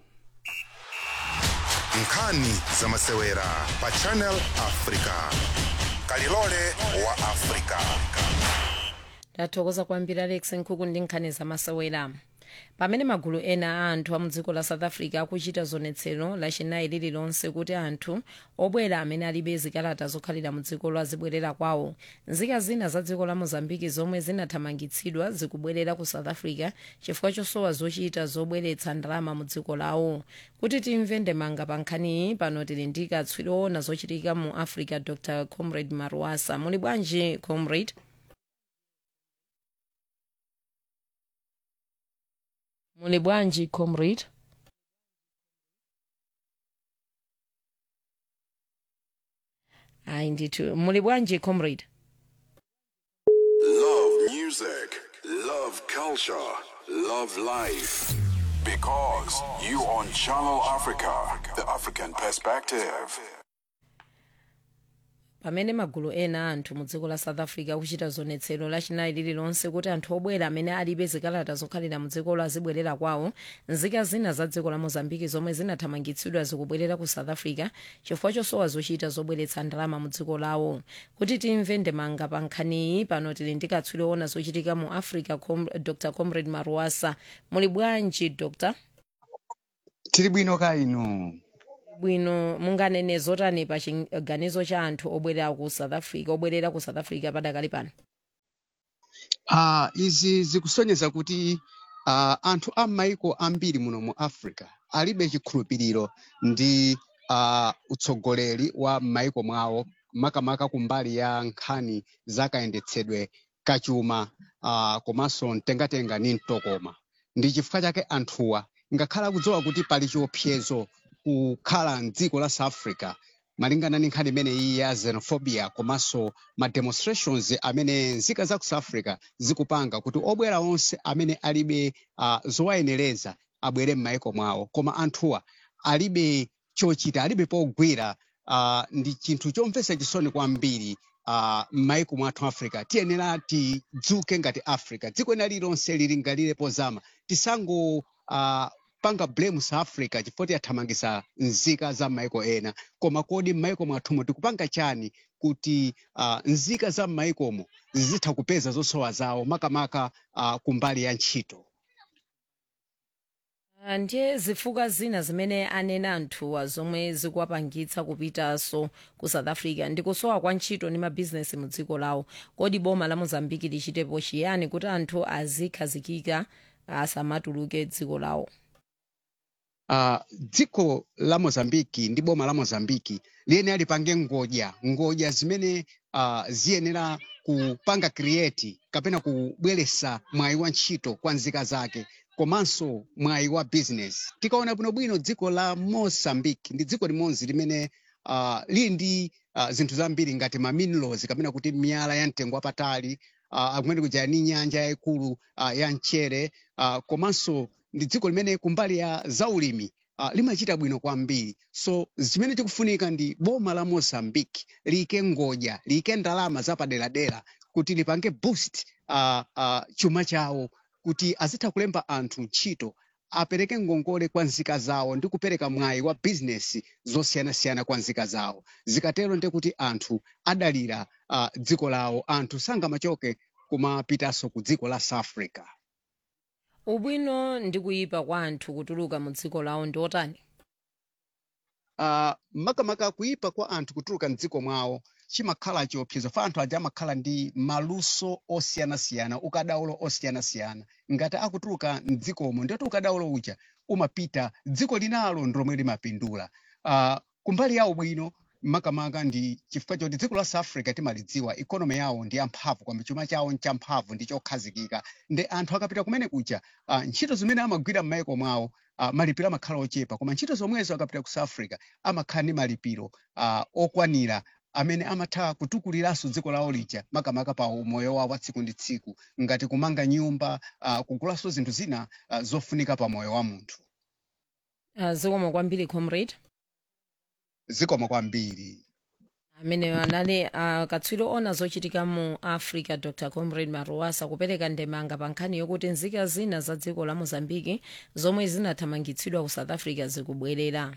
Speaker 3: nkhani za masewera pa channel africa kalilole wa africa
Speaker 1: ndathokoza kwambiri alex nkhuku ndi nkhani za masewera pamene magulu ena a anthu a mudziko la south africa akuchita zionetsero lachinayi lililonse kuti anthu obwera amene alibe zikalata zokhalira mudziko azibwerera kwawo nzika zina za dziko la mozambiki zomwe zinathamangitsidwa zikubwerera ku south africa chifukwa chosowa zochita zobweretsa ndalama mu dziko lawo kuti timve ndemanga pa nkhaniyi pano tili ndi katswiri woona zochitika mu africa dr comrade marwasa muli bwanji comrade muli bwanji comrade ayi ndithu muli bwanji comrade
Speaker 15: Love music, love culture, love life. Because you on Channel Africa, the African perspective.
Speaker 1: pamene magulu ena a anthu mu dziko la south africa akuchita zionetsero lachinayi lililonse kuti anthu obwera amene alibe zikalata zokhalira mu dzikolo azibwerera kwawo nzika zina za dziko la mozambiki zomwe zinathamangitsidwa zikubwerera ku south africa chifukwa chosowa zochita zobweretsa ndalama mu dziko lawo kuti timve ndemanga pa nkhaniyi pano tili ndi katswiri woona zochitika mu africa com, dr comrade marwasa muli bwanji dr
Speaker 4: tili bwino ka inu
Speaker 1: bwino munganene zotani pa chiganizo cha anthu obwerera ku south africa obwerera ku south africa padakali pano
Speaker 4: uh, izi zikusonyeza kuti uh, anthu a maiko ambiri muno mu africa alibe chikhulupiriro ndi uh, utsogoleri wa maiko mwawo makamaka kumbali ya nkhani zakayendetsedwe kachuma uh, komanso mtengatenga ni mtokoma ndi chifukwa chake anthuwa ngakhala akudziwa kuti pali chiopsezo kukhala mdziko la south africa malingana ndi nkhani imene iyi ya xenophobia komanso ma demonstrations amene nzika za ku south africa zikupanga kuti obwera onse amene alibe uh, zowayenereza abwere m'maiko mwawo koma anthuwa alibe chochita alibe pogwira uh, ndi chinthu chomvetsa chisoni kwambiri uh, m'maiko mwathu africa tiyenera tidzuke ngati africa dziko ena lilonse lili ngalire pozama tisango uh, panga blame south africa chifukwa tiyathamangisa nzika za maiko ena koma kodi m'maiko mwathumo tikupanga chani kuti uh, nzika za m'maikomo zizitha kupeza zosowa zawo makamaka uh, kumbali ya ntchito
Speaker 1: Ah, ndiye zifukwa zina zimene anena anthuwa zomwe zikuwapangitsa kupitanso ku south africa ndi kusowa kwa ntchito ndi mabhizinesi mu dziko lawo kodi boma la mozambiki lichitepo chiyani kuti anthu azikhazikika asamatuluke dziko lawo
Speaker 4: uh, dziko la mozambiki ndi boma la mozambiki liyenera lipange ngodya ngodya zimene uh, ziyenera kupanga create kapena kubweresa mwayi wa ntchito kwa nzika zake komanso mwayi wa business tikaona bwinobwino dziko la mozambique ndi dziko limodzi limene uh, lili ndi uh, zinthu zambiri ngati ma minerals kapena kuti miyala ya mtengo wapatali uh, kumene kuja ni nyanja yayikulu uh, ya mchere uh, komanso ndi dziko limene kumbali ya zaulimi uh, limachita bwino kwambiri so zimene tikufunika ndi boma la mozambique liyike ngodya liyike ndalama zapaderadera kuti lipange boost uh, uh, chuma chawo kuti azitha kulemba anthu ntchito apereke ngongole kwa nzika zawo ndi kupereka mwayi wa bizinesi zosiyanasiyana kwa nzika zawo zikatero ndi kuti anthu adalira uh, dziko lawo anthu sangamachoke kumapitanso ku dziko la south africa
Speaker 1: ubwino ndi kuyipa kwa anthu kutuluka mu dziko lawo ndi otani
Speaker 4: uh, makamaka kuyipa kwa anthu kutuluka mdziko mwawo chimakhala chiopsezo fa anthu aja amakhala ndi maluso osiyanasiyana ukadaulo osiyanasiyana ngati akutuluka mdzikomo ndiyoti ukadaulo uja umapita dziko linalo ndilomwe limapindula uh, kumbali yawo bwino makamaka ndi chifukwa choti dziko la south africa timalidziwa ikonomi yawo ndi yamphamvu kwamba chuma chawo nchamphamvu ndi chokhazikika ndi anthu akapita kumene kuja uh, ntchito zimene amagwira m'maiko mwawo uh, malipiro amakhala ochepa koma ntchito zomwezo akapita ku south africa amakhala ndi malipiro uh, okwanira amene amatha kutukuliranso dziko lawo lija makamaka pa umoyo wawo wa tsiku ndi tsiku ngati kumanga nyumba uh, kugulanso zinthu zina uh, zofunika pa moyo wa munthu
Speaker 1: uh, zikomo kwambiri comrade
Speaker 4: zikomo kwambiri
Speaker 1: amene anali uh, katswiri ona zochitika mu africa dr comrade maruasa kupereka ndemanga pa nkhani yokuti nzika zina za dziko la mozambiki zomwe zinathamangitsidwa ku south africa zikubwerera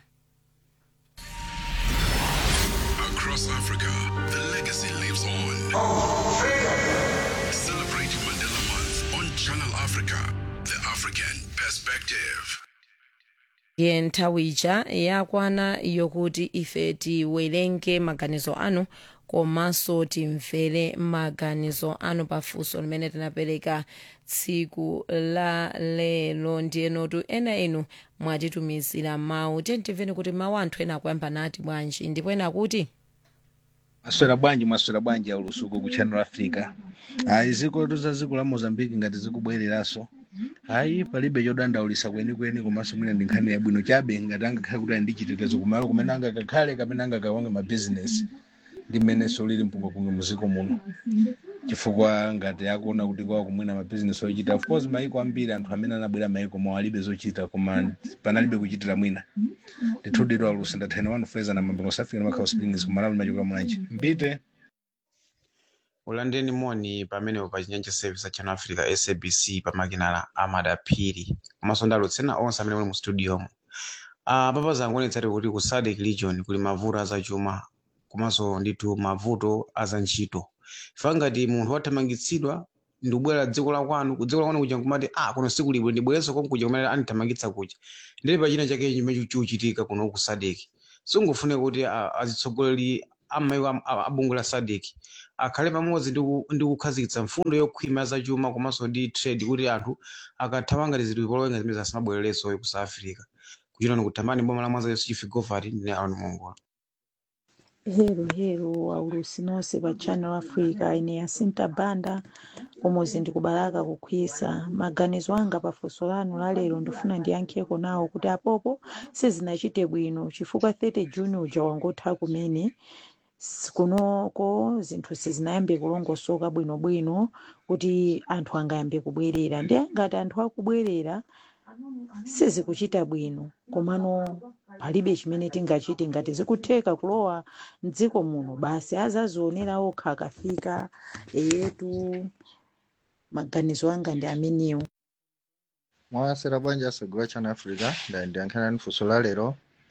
Speaker 15: Across Africa, the legacy lives on. Celebrate Mandela Month on Channel Africa, the African perspective.
Speaker 1: ye nthawi ija yakwana yokuti ife tiwerenge maganizo anu komanso timvere maganizo anu pafunso limene tinapereka tsiku la lero ndiyenotu ena inu mwatitumizira mawu tentimveni kuti mawu anthu ena akuyamba nati bwanji ndipo ena kuti
Speaker 22: maswera bwanji maswera bwanji ya ulusuku ku channel africa ayi ziko za dziko la mozambique ngati zikubwereranso ayi palibe chodandaulisa kwenikweni komanso mwina ndi nkhani yabwino chabe ngati angakhale kuti ali ndi chitetezo kumalo kumene angakakhale kapena angakawange mabizinesi ndi mmenenso lili mpungapunga muziko muno chifukwa ngati akuona kuti kwawo kumwina mabizinesi ochita of course maiko ambiri anthu amene anabwera maiko mawo alibe zochita koma panalibe kuchitira mwina ndithudidwa lusi ndathena wanu feza na mambo mosafika na makhawo springs kumalawi machokera mwanji mpite
Speaker 23: ulandeni moni pamene pa chinyanja service channel africa sabc pamakinala amada phiri komanso ndalutsena onse amene muli mu studiomo uh, papa zangu onetsati kuti ku sadc region kuli mavuto azachuma komanso ndithu mavuto azantchito ifa ngati munthu wathamangitsidwa ndikubwera dziko la kwanu ku dziko la kwanu kuja nkumati ah kuno siku libwe ndibwerenso konkuja kuja kumene andithamangitsa kuja ndili pachina chake chimene chikuchitika kuno ku sadeki singofune kuti a- azitsogoleri amaiko am- a- abungu la sadeki akhale pamodzi ndi ku- ndi kukhazikitsa mfundo yokhwima zachuma komanso ndi trade kuti anthu akathawa ngati zili polowenga zimene zasimabwererenso ku south africa kuchita ni kutamani boma la mwanza yesu chifigovati ndine aron mongola
Speaker 2: hero hero aulusi nonse pa channel africa ine yasinta banda umuzi ndikubalaka kukhwisa maganizo anga pafunso lanu la lero ndifuna ndiyankheko nawo kuti apopo sizinachite bwino chifukwa 30 juni uja wangotha kumene S- kunoko zinthu sizinayambe kulongosoka bwinobwino kuti anthu angayambe kubwerera ndi ngati anthu akubwerera sizikuchita bwino komano palibe chimene tingachite ngati zikutheka kulowa mdziko muno basi azazionera okha akafika eyetu maganizo anga ndi amenewo
Speaker 5: mwasera bwanja asagula chana africa ndayankhana ni funso la lero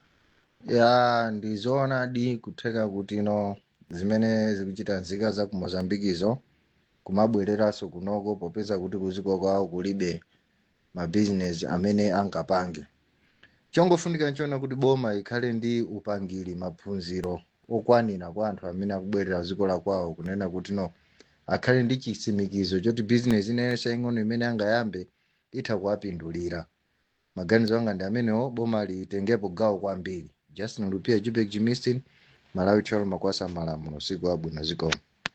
Speaker 5: ya ndizoona di kutheka kuti no zimene zikuchita nzika za ku mozambikizo kumabwereranso kunoko popeza kuti kuziko kwawo kulibe mabizinesi amene angapange chongofunika nchona kuti boma ikhale ndi upangiri maphunziro okwanira kwa anthu amene akubwerera ziko la kwawo kunena kuti no akhale ndi chitsimikizo choti bizinesi inenso ing'ono imene angayambe itha kuwapindulira maganizo anga ndi amenewo boma litengepo gawo kwambiri justin lupia jubek jimistin malawi cholo makwasa malamulo siku abwino zikomo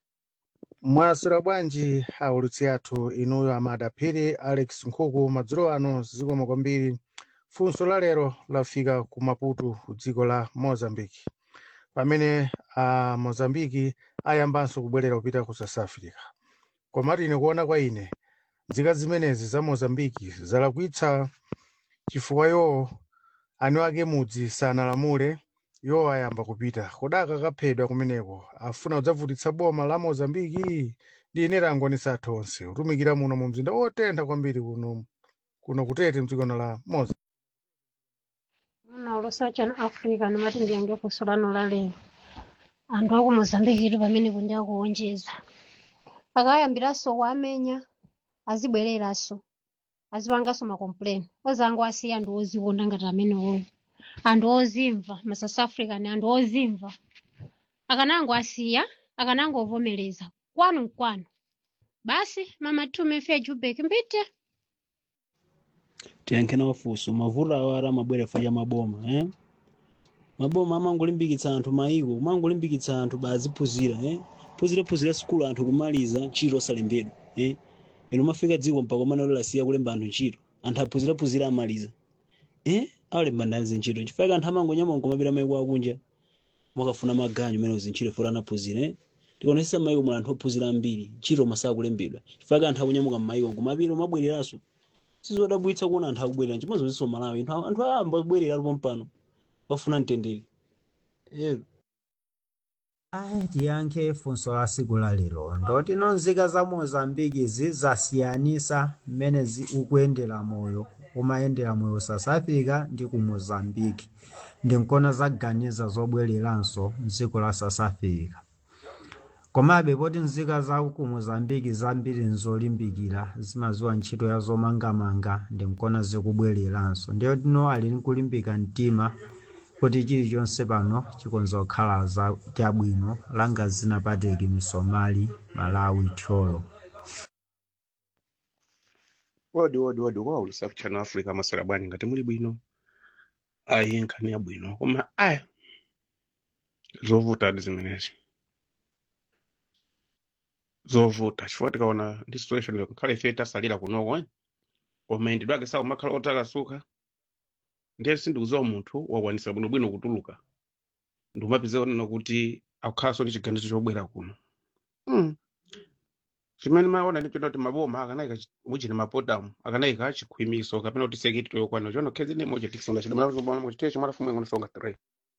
Speaker 8: mwasira bwanji aulutsi athu inuyo amadaphiri alex nkhuku madzulo ano zikomo kwambiri funso la lero lafika ku maputo ku dziko la mozambique pamene a mozambique ayambanso kubwerera kupita ku south africa komatu ine kuona kwa ine nzika zimenezi za mozambique zalakwitsa chifukwa iwo ani ake mudzi sanalamule iwo ayamba kupita kodaka kaphedwa kumeneko afuna kudzavutitsa boma la mozambiki ndi ine langonisa athu onse kutumikira muno mu mzinda otentha kwambiri kuno kuno kutete mdzikono la moza
Speaker 24: Muna ulusa chana Africa nimati ndiyange funso lanu la lero anthu aku Mozambique pamene kundi akuwonjeza akayambiranso kuamenya azibwereranso azipanganso makompleni ozango asiya anthu ozikonda ngati amene oyo anthu ozimva ma South African anthu ozimva akanango asiya akanango vomereza kwanu nkwanu basi mama tume fe Jubek mbite
Speaker 25: tiyankhe nawo funso mavuto awo ara amabwera fa cha maboma eh? maboma amangolimbikitsa anthu maiko kumangolimbikitsa anthu baziphunzira eh? phunzirephunzira sukulu anthu kumaliza ntchito osalembedwa eh? ino mafika dziko mpaka umene lasiya kulemba anthu ntchito anthu aphunzirephunzira amaliza eh? awalemba ndazi ntchito chifukwa anthu amangonyama nkumapita maiko akunja mwakafuna maganyu mene uzintchito fora anaphunzira eh? tikonesesa maiko mwa anthu ophunzira ambiri ntchito masaka kulembedwa chifukwa anthu akunyamuka m'maiko nkumapita umabwereranso sizodabwitsa kuona anthu akubwerera chimozonso malawi anthu anthu ayamba kubwerera alipo mpano bafuna mtendere ero
Speaker 26: Ayi, tiyankhe funso la siku la lero ndoti nzika za mozambiki zizasiyanisa mmene zi- ukuyendera moyo umayendera moyo south africa ndi ku mozambiki ndinkona zaganiza zobwereranso mdziko la south africa komabe poti nzika za ku mozambiki zambiri nzolimbikira zimaziwa ntchito ya zomangamanga ndinkona zikubwereranso ndiyo tino ali nkulimbika mtima kuti chilichonse pano chikonza kukhala za chabwino langa zinapateki misomali malawi tcholo
Speaker 23: wodi wodi wodi waulusa ku channel africa masera bwanji ngati muli bwino ayi nkhani yabwino koma aya zovuta adi zimenezi zovuta chifukwa tikaona ndi situation yo nkhale ife tasalira kunoko eh? koma mayendedwe ake sawo makhala otakasuka ndiye sindikuziwa munthu wakwanisa bwinobwino kutuluka ndikumapiza onena kuti akukhalanso ndi chiganizo chobwera kuno mm. chimene maona ndi kuti maboma akanayika chi- muchini mapotamu akanayika chikhwimiso kapena kuti sekiti yokwana chono khezi ni moja tikisonga chidamala muchitecho mwalafumu ing'ono songa three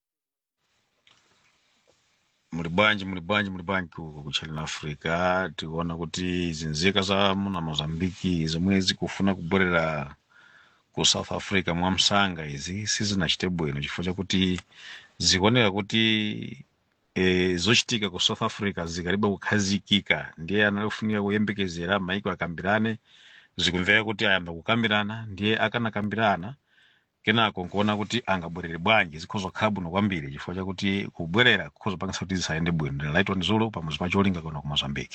Speaker 27: muli bwanji muli bwanji muli bwanji ku ku channel africa tikuona kuti izi nzika za muna mozambiki zomwe zikufuna kubwerera ku south africa mwamsanga izi sizinachite bwino chifukwa chakuti zikuoneka kuti e, zochitika ku south africa zikalibe kukhazikika ndiye anafunika kuyembekezera maiko akambirane zikumveka kuti ayamba kukambirana ndiye akanakambirana kenako nkuona kuti angabwerere bwanji zikhoza kukhala bwino kwambiri chifukwa chakuti kubwerera kukhoza kupangisa kuti zisayende bwino ndinalaitwa ndi zulu pamodzi pa cholinga kuno ku mozambique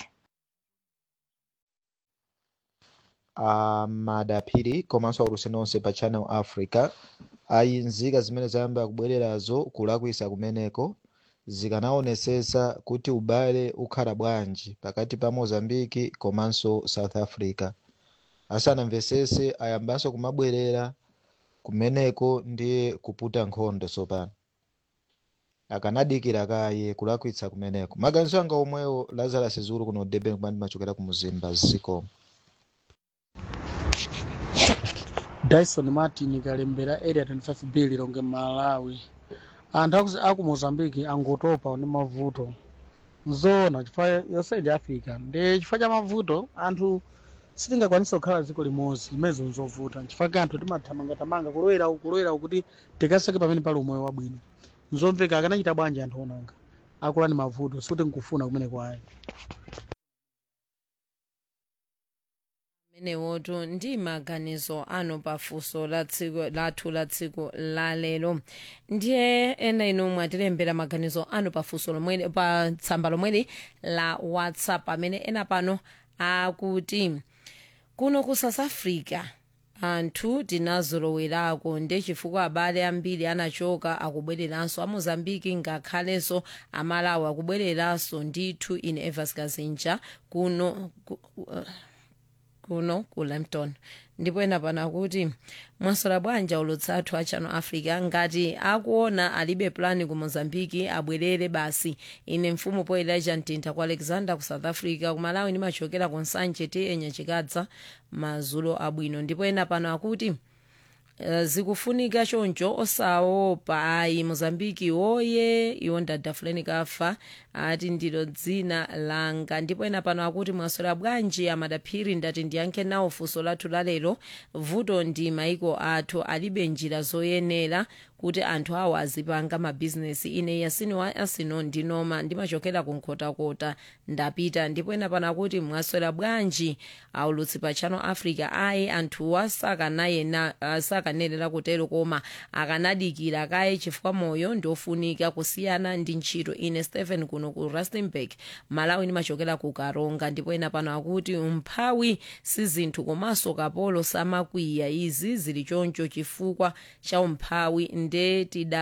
Speaker 6: amadaphiri komanso aulusi nonse pa channel africa ayi nzika zimene zayamba kubwererazo kulakwisa kumeneko zikanaonesesa kuti ubale ukhala bwanji pakati pa mozambiki komanso south africa asanamvesese ayambanso kumabwerera kumeneko ndiye kuputa nkhondo tsopano akanadikira kaye kulakwitsa kumeneko maganizo anga omwewo lazarus zulu kuno durban kumene ndimachokera ku muzimba zikomo
Speaker 8: dyson martin kalembera area 25 bill longe malawi anthu aku- aku mozambique angotopa ndi mavuto nzoona chifukwa yonse ndi africa ndi chifukwa cha mavuto anthu sitingakwanisa kukhala dziko limodzi limenezo nzovuta chifukwa ka anthu timathamangatamanga kulowera uku kulowera uku kuti tikaseke pamene pali umoyo wabwino nzomveka akanachita bwanji anthu onanga akula ndi mavuto sikuti nkufuna kumene kwayi
Speaker 1: menewotu ndi maganizo ano pafunso la tsiku lathu la tsiku la lero ndiye ena inu mwatilembera maganizo ano pafunso lomwe pa tsamba lomweli la whatsapp amene ena pano akuti kuno ku south africa anthu tinazolowerako nde chifukwa abale ambiri anachoka akubwereranso a mozambiki ngakhalenso amalawi akubwereranso ndithu ine evas kazinja kuno ku, uh, kuno ku lampton ndipo ena pano akuti mwasola bwanji ulutsathu a channel africa ngati akuona alibe plani ku mozambiki abwerere basi ine mfumu poelaja mtintha ku alexander ku south africa ku malawi ndimachokera ku nsanje ti enyachikadza mazulo abwino ndipo ena pano akuti Uh, zikufunika choncho osaopa ayi mozambiki woye iwo ndadafuleni kafa ati ndilo dzina langa ndipo ena pano akuti mwasola bwanji amadaphiri ndati ndiyankhe nawo funso lathu lalero vuto ndi maiko athu alibe njira zoyenera kuti anthu awo azipanga mabhizinesi ine yasini wa asino ndinoma ndimachokera ku nkhotakota ndapita ndipo ena pano akuti mwaswera bwanji aulutsi pa channel africa ayi anthuwa sakanayena uh, sakanerera kutero koma akanadikira kaye chifukwa moyo ndiofunika kusiyana ndi ntchito ine stephen kuno ku rustenburg malawi ndimachokera ku karonga ndipo ena pano akuti umphawi si zinthu komanso kapolo samakwiya izi zili choncho chifukwa cha umphawi nde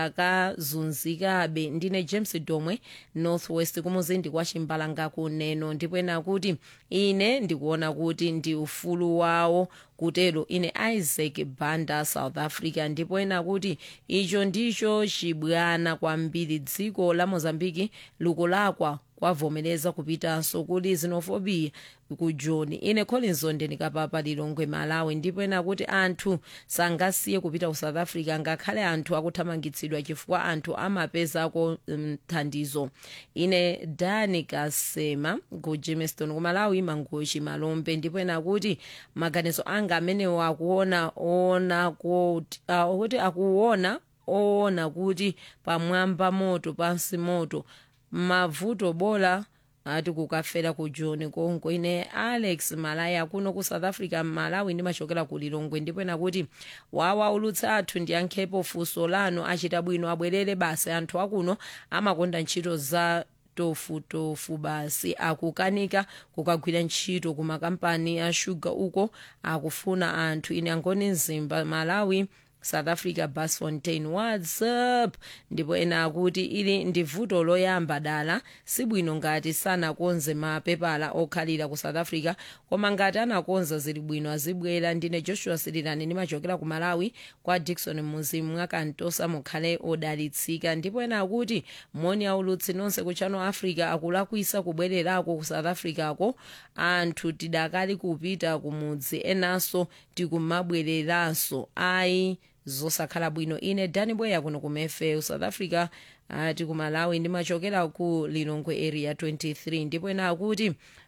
Speaker 1: tidakazunzikabe ndine james domwe northwest kumuzindi kwa chimbalanga kuneno ndipo ena kuti ine ndikuona kuti ndi ufulu wawo kutero ine isaac banda south africa ndipo ena kuti icho ndicho chibwana kwambiri dziko la mozambiki likulakwa kwavomereza kupitanso kuli xenophobia ku john ine collins ndikapapa lilongwe malawi ndipo ena kuti anthu sangasiye kupita ku south africa ngakhale anthu akuthamangitsidwa chifukwa anthu amapezako thandizo ine dani kasema ku jamestown ku malawi mangochi malombe ndipo ena kuti maganizo anga amenewo akuona ona kuti uh, kuti akuona oona kuti pamwamba moto pansi moto mavuto bola ati kukafera ku john konko ine alex malaya kuno ku south africa malawi ndimachokera ku lilongwe ndipo ena kuti wawa ulutsi athu ndiyankhepo funso lanu achita bwino abwerere basi anthu akuno amakonda ntchito za tofutofu basi akukanika kukagwira ntchito ku makampani a shuga uko akufuna anthu ine angoni mzimba malawi south africa basfontein whatsapp ndipo ena akuti ili ndi vuto loyamba dala sibwino ngati sanakonze mapepala okhalira ku south africa koma ngati anakonza zili bwino azibwera ndine joshua sirilani ndimachokera ku malawi kwa dikson muzimu mwakantosa mukhale odalitsika ndipo ena akuti moni aulutsi nonse ku channel africa akulakwisa kubwererako ku south africa ko anthu tidakali kupita kumudzi enanso tikumabwereranso ayi zosakhala bwino ine dani bweya kuno ku mefe south africa ati ku malawi ndimachokera ku lilongwe area 23 ndipo ena akuti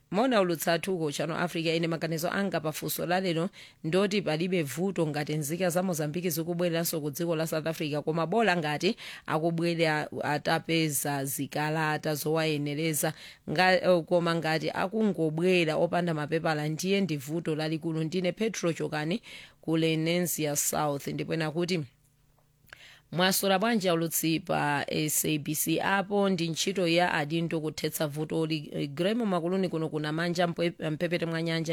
Speaker 1: mona ulutsathuko chano africa ine maganizo anga pafunso lalero ndoti palibe vuto ngati nzika za mozambiki zikubwereranso ku dziko la south africa koma bola ngati akubwera atapeza zikalata zowayenereza nga, eh, koma ngati akungobwera opanda mapepala ndiye ndi vuto lalikulu ndine petro chokani ku lenesia south ndipo ena kuti mwasora bwanji aulutsi pa sabc apo ndi ntchito ya adindo kuthetsa vuto li gremo makuluni kuno kuna manja mpwe- mpepete mwa nyanja